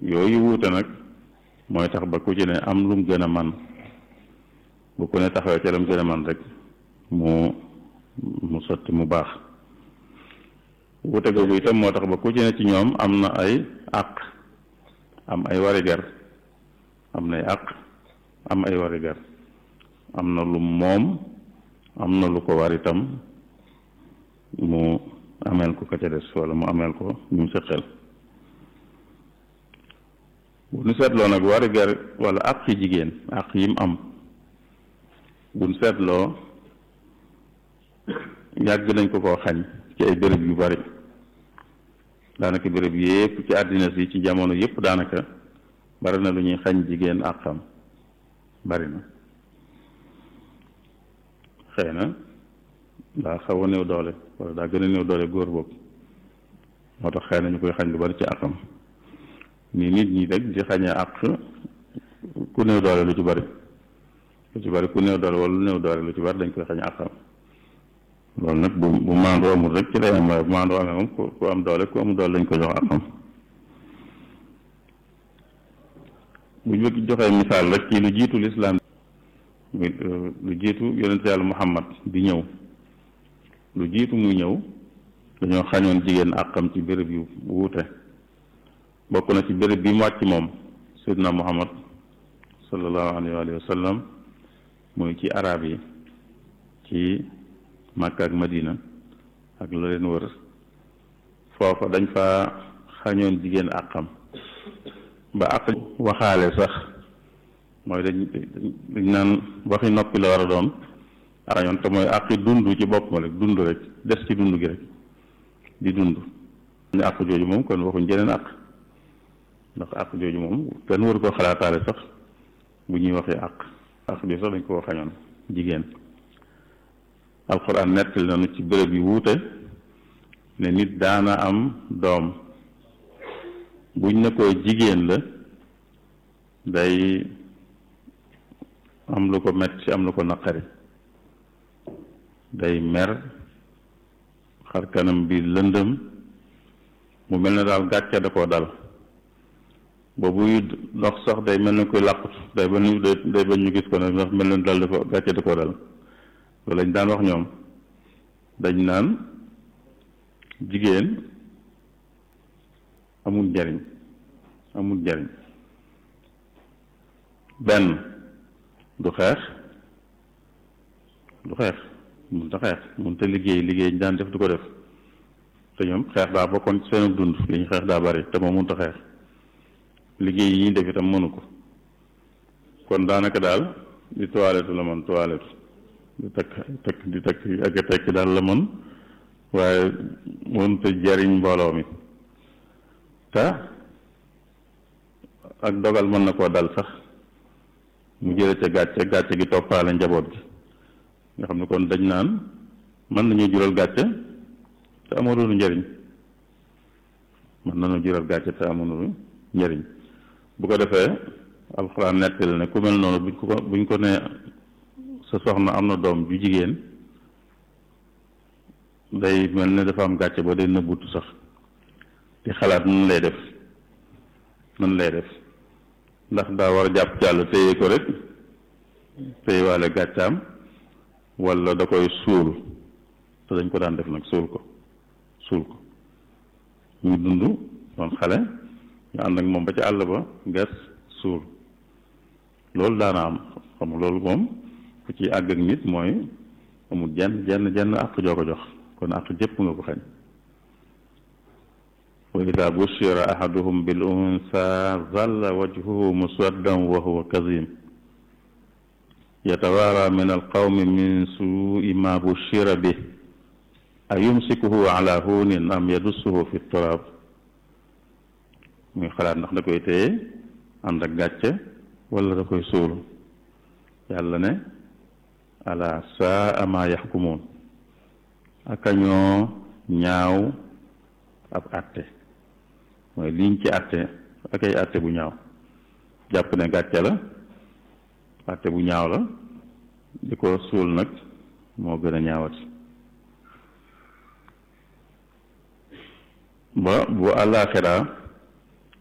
yooyu wuute nag mooy tax ba ku ci ne am lum gën a man bu ku ne taxawee ca lam gën a man rek mu mu sotti mu baax wuute googu itam moo tax ba ku ci ne ci ñoom am na ay àq am ay warigar am nay àq am ay warigar am na lu moom am na lu ko war itam mu ameel ko ka ca des wala mu ameel ko ñu sëqel bu nu seetloo nag warigar wala àq yi jigéen àq yim am bu nu seetloo yàgg nañ ko koo xañ ci ay béréb yu bari daanaka béréb yépp ci àddina si ci jamono yépp daanaka bari na lu ñuy xañ jigéen àqam bari na xëy na daa xaw a néew doole wala daa gën a néew doole góor boobu moo tax xëy na ñu koy xañ lu bari ci àqam ni nit ñi rek di xañee àq ku néew doole lu ci bari lu ci bari ku néew doole wala lu néew doole lu ci bari dañ koy xañ àqam loolu nag bu bu maandoo amul rek ci lay am waaye bu maandoo amee moom ku am doole ku amul doole lañ ko jox àqam bu ñu joxee misaal rek ci lu jiitu lislaam lu jiitu yonent yàlla muhammad di ñëw lu jiitu muy ñëw dañoo xañoon jigéen àqam ci béréb yu wuute bokk na ci béréb bi mu wàcc moom sayyidina muhammad sallallahu alayhi wa sallam muy ci arab yi ci Makka ak Madina ak la leen wër foofa dañ fa xañoon jigéen àqam ba àq waxaale sax mooy dañ dañ naan waxi noppi la war a doon xañoon te mooy àqi dund ci boppam rek dund rek des ci dund gi rek di dund ñu àq jooju moom kon waxuñ jeneen àq ndax àq jooju moom kenn waru ko xalaataale sax bu ñuy waxee àq àq bi sax dañ koo xañoon jigéen alxuraan nettali nañu ci béréb yi wuute ne nit daana am doom buñ ne ko jigéen la day am lu ko metti am lu ko naqari day mer xar kanam bi lëndëm mu mel ne daal gàcce da koo dal boobu dox sax day mel ne koy làqut day ba ñu day ba ñu gis ko nag ndax mel ne dal dafa gàcce da koo dal loolu lañ daan wax ñoom dañ naan jigéen amul njariñ amul njariñ benn du xeex du xeex mun ta xeex mun ta liggéey liggéey ñu daan def du ko def te ñoom xeex daa bokkoon ci seen dund li ñu xeex daa bari te moom mun ta xeex liggéey yi ñuy def itam mënu ko kon daanaka daal di toilette la man toilette di takk takk di takk ak a tekki daal la mën waaye mënut a jariñ mbooloo mi te ak dogal mën na koo dal sax mu jële ca gàcce gàcce gi toppaale njaboot gi nga xam ne kon dañ naan mën nañu jural gàcce te amulul njariñ mën nañu jural gàcce te amulul njariñ bu ko defee alxuraan nettali ne ku mel noonu buñ ko buñ ko ne sa soxna am na doom ju jigéen day mel ne dafa am gàcce ba day nëbbutu sax di xalaat nan lay def nan lay def ndax daa war a jàpp jàll téye ko rek téye waale gàccaam walla da koy suul te dañ ko daan def nag suul ko suul ko ñu dund doon xale ñu ànd ak moom ba ci àll ba gas suul loolu daana am xam loolu moom ku ci àgg ak nit mooy amul jenn jenn jenn àq joo ko jox kon àq jëpp nga ko xañ wa ida bushira ahaduhum bil unsa zalla wajhuhu muswaddan wa huwa kazim yatawaara min alqawmi min suui ma bushira bih ayumsikuhu ala hunin am yadussuhu fi turab muy xalaat ndax da koy téye ànd ak gàcce wala da koy suul yàlla ne ala saa ma yaxkumuun aka ñoo ñaaw ab àtte mooy liñ ci àtte ak ay àtte bu ñaaw jàpp ne gàcce la àtte bu ñaaw la di ko suul nag moo gën a ñaawati ba bu àllaaxiraa